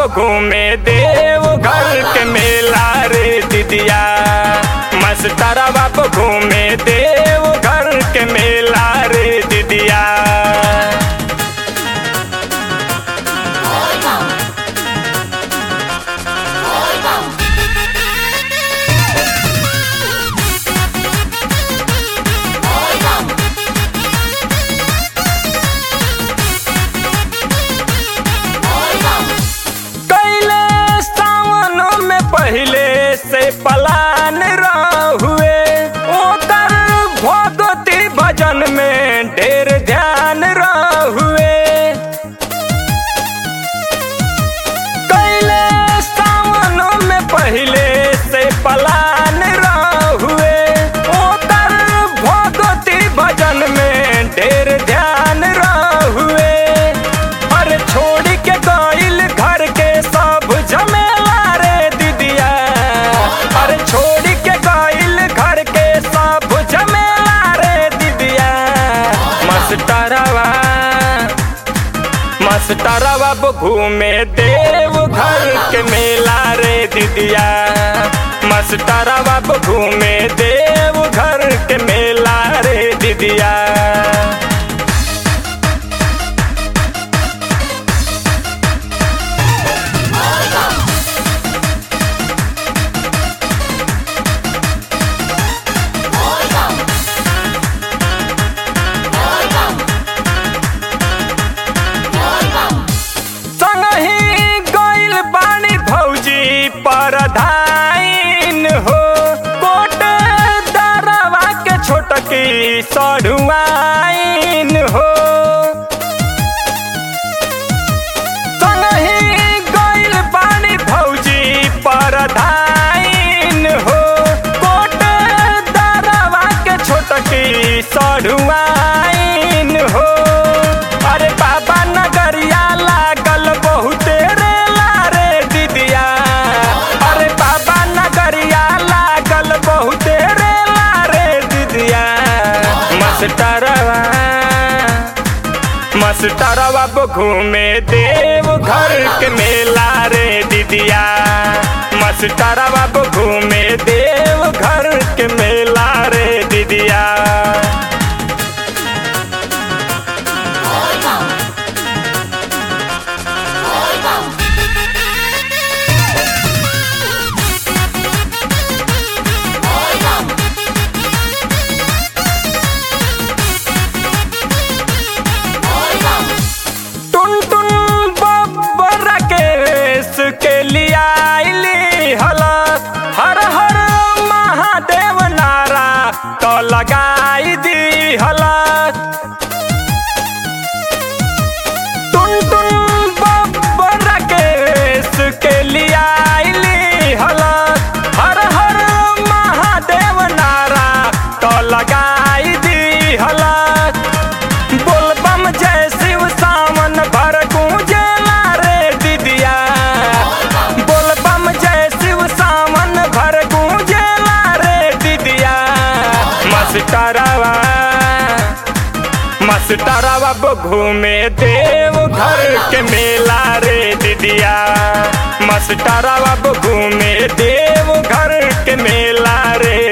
बाप घूमे देव घर के मेला रे दीदिया मस्तारा बाप घूमे देव घर के मेला रे दीदिया कैले सावन में पहले से पलान रहुए ओकर भगवती भजन में ढेर ध्यान रहुए कैले सावन में पहले से पलान रहुए ओकर भगवती भजन में ढेर ध्यान रहुए अरे छोड़ के गइल घर के सब झमेला रे दीदिया अरे छोड़ के गइल घर के सब झमेला रे दीदिया मस्टरवा मस्टरवा घूमे देव घर के मेला रे दीदिया मस्टरवा घूमे देव घर के मेला रे दीदिया संगही गइल बानी भौजी परधाइन हो कोट दरवा के छोटकी सढ़ुआइन हो संगही गइल बानी भौजी परधाइन हो कोट दरवा के छोटकी सढ़ुआइन हो अरे बाबा नगरिया लागल बहुते रे लारे दीदिया अरे बाबा नगरिया लागल बहुते रे लारे दीदिया मस्टरवा मस्टरवा घूमे देव घर के मेला रे दीदिया मस्टरवा घूमे देव घर के मेला रे दीदिया टुन टुन बब्बर केस के लिया आइली हलस हर हर महादेव नारा तो लगाई दी हलस टुन टुन बब्बर केस के लिया आइली हलस हर हर महादेव नारा तो लगाई दी हलस बोलबम जय शिव सावन भर गूंजेला रे दीदिया बोलबम जय शिव सावन भर गूंजेला रे दीदिया मस्टरवा मस्टरवा घूमे देव घर के मेला रे दीदिया मस्टरवा घूमे देव घर के मेला रे